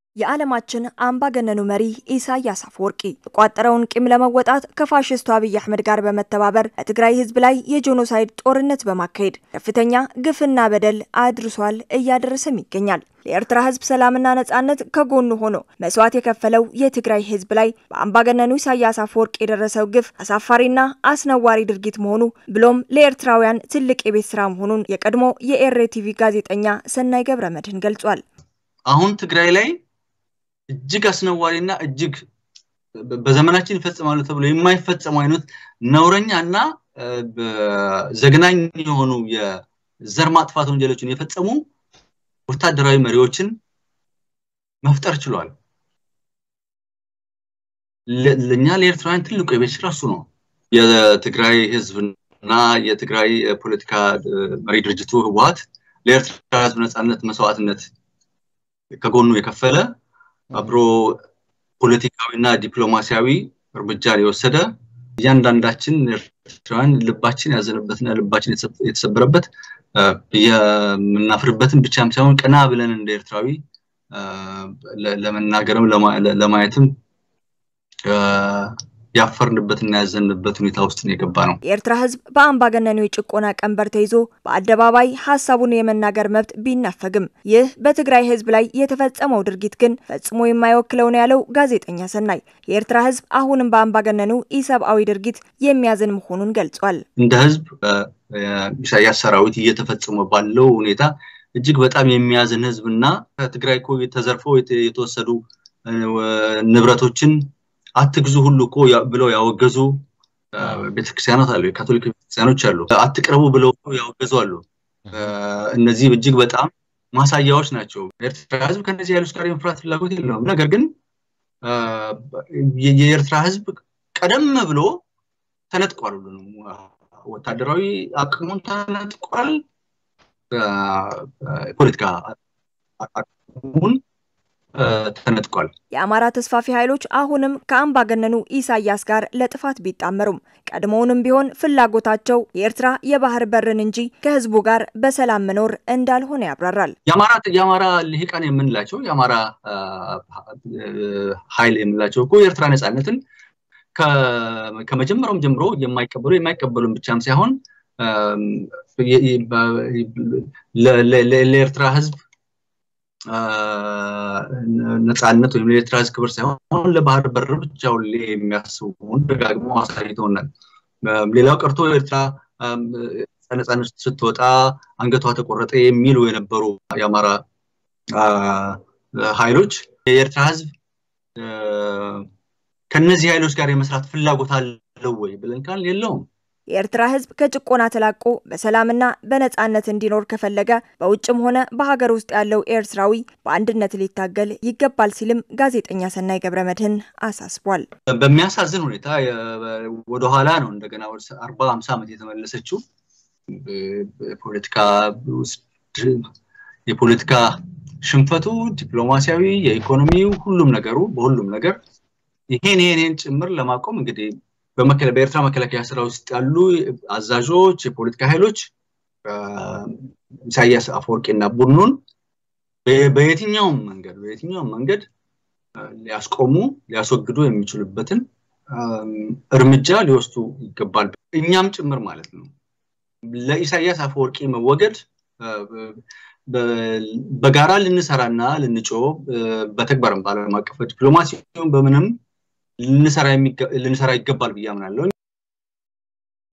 የዓለማችን አምባገነኑ መሪ ኢሳያስ አፈወርቂ የቋጠረውን ቂም ለመወጣት ከፋሽስቱ አብይ አህመድ ጋር በመተባበር በትግራይ ሕዝብ ላይ የጄኖሳይድ ጦርነት በማካሄድ ከፍተኛ ግፍና በደል አድርሷል፣ እያደረሰም ይገኛል። ለኤርትራ ሕዝብ ሰላምና ነጻነት ከጎኑ ሆኖ መስዋዕት የከፈለው የትግራይ ሕዝብ ላይ በአምባገነኑ ኢሳያስ አፈወርቂ የደረሰው ግፍ አሳፋሪና አስነዋሪ ድርጊት መሆኑ ብሎም ለኤርትራውያን ትልቅ የቤት ስራ መሆኑን የቀድሞ የኤርቲቪ ጋዜጠኛ ሰናይ ገብረ መድህን ገልጿል። አሁን ትግራይ ላይ እጅግ አስነዋሪና እጅግ በዘመናችን ይፈጸማሉ ተብሎ የማይፈጸሙ አይነት ነውረኛ እና ዘግናኝ የሆኑ የዘር ማጥፋት ወንጀሎችን የፈጸሙ ወታደራዊ መሪዎችን መፍጠር ችሏል። ለእኛ ለኤርትራውያን ትልቁ የቤት ስራ እሱ ነው። የትግራይ ህዝብና የትግራይ ፖለቲካ መሪ ድርጅቱ ህወሀት ለኤርትራ ህዝብ ነፃነት መስዋዕትነት ከጎኑ የከፈለ አብሮ ፖለቲካዊና ዲፕሎማሲያዊ እርምጃን የወሰደ እያንዳንዳችን ኤርትራውያን ልባችን ያዘነበትና ልባችን የተሰበረበት የምናፍርበትን ብቻም ሳይሆን ቀና ብለን እንደ ኤርትራዊ ለመናገርም ለማየትም ያፈርንበትና ያዘንበት ሁኔታ ውስጥ ነው የገባ ነው። የኤርትራ ህዝብ በአምባገነኑ የጭቆና ቀንበር ተይዞ በአደባባይ ሀሳቡን የመናገር መብት ቢነፈግም ይህ በትግራይ ህዝብ ላይ የተፈጸመው ድርጊት ግን ፈጽሞ የማይወክለው ነው ያለው ጋዜጠኛ ሰናይ የኤርትራ ህዝብ አሁንም በአምባገነኑ ኢሰብአዊ ድርጊት የሚያዝን መሆኑን ገልጿል። እንደ ህዝብ ኢሳያስ ሰራዊት እየተፈጸመ ባለው ሁኔታ እጅግ በጣም የሚያዝን ህዝብና ከትግራይ እኮ ተዘርፈው የተወሰዱ ንብረቶችን አትግዙ ሁሉ እኮ ብለው ያወገዙ ቤተክርስቲያናት አሉ፣ የካቶሊክ ቤተክርስቲያኖች አሉ። አትቅረቡ ብለው ያወገዙ አሉ። እነዚህ እጅግ በጣም ማሳያዎች ናቸው። ኤርትራ ህዝብ ከእነዚህ ኃይሎች ጋር የመፍራት ፍላጎት የለውም። ነገር ግን የኤርትራ ህዝብ ቀደም ብሎ ተነጥቋል። ሁሉ ወታደራዊ አቅሙን ተነጥቋል። ፖለቲካ አቅሙን ተነጥቋል። የአማራ ተስፋፊ ኃይሎች አሁንም ከአምባገነኑ ኢሳያስ ጋር ለጥፋት ቢጣመሩም ቀድሞውንም ቢሆን ፍላጎታቸው የኤርትራ የባህር በርን እንጂ ከህዝቡ ጋር በሰላም መኖር እንዳልሆነ ያብራራል። የአማራ ልሂቃን የምንላቸው የአማራ ኃይል የምንላቸው እኮ የኤርትራ ነፃነትን ከመጀመሪያውም ጀምሮ የማይቀበሉ የማይቀበሉን ብቻም ሳይሆን ለኤርትራ ህዝብ ነፃነት ወይም ለኤርትራ ህዝብ ክብር ሳይሆን ለባህር በር ብቻ ሁሌ የሚያስቡን ደጋግሞ አሳይተውናል። ሌላው ቀርቶ ኤርትራ ነፃነት ስትወጣ አንገቷ ተቆረጠ የሚሉ የነበሩ የአማራ ኃይሎች የኤርትራ ህዝብ ከነዚህ ኃይሎች ጋር የመስራት ፍላጎት አለው ወይ ብለን ካል የለውም። የኤርትራ ህዝብ ከጭቆና ተላቆ በሰላምና በነጻነት እንዲኖር ከፈለገ በውጭም ሆነ በሀገር ውስጥ ያለው ኤርትራዊ በአንድነት ሊታገል ይገባል ሲልም ጋዜጠኛ ሰናይ ገብረ መድህን አሳስቧል። በሚያሳዝን ሁኔታ ወደኋላ ነው እንደገና አርባ ሀምሳ ዓመት የተመለሰችው ፖለቲካ የፖለቲካ ሽንፈቱ ዲፕሎማሲያዊ፣ የኢኮኖሚው ሁሉም ነገሩ በሁሉም ነገር ይሄን ይሄን ጭምር ለማቆም እንግዲህ በኤርትራ መከላከያ ስራ ውስጥ ያሉ አዛዦች፣ የፖለቲካ ኃይሎች ኢሳያስ አፈወርቂና ቡድኑን በየትኛውም መንገድ በየትኛውም መንገድ ሊያስቆሙ ሊያስወግዱ የሚችሉበትን እርምጃ ሊወስዱ ይገባል። እኛም ጭምር ማለት ነው። ለኢሳያስ አፈወርቂ መወገድ በጋራ ልንሰራና ልንጮ በተግባርም በዓለም አቀፍ ዲፕሎማሲ በምንም ልንሰራ ይገባል ብዬ አምናለሁ።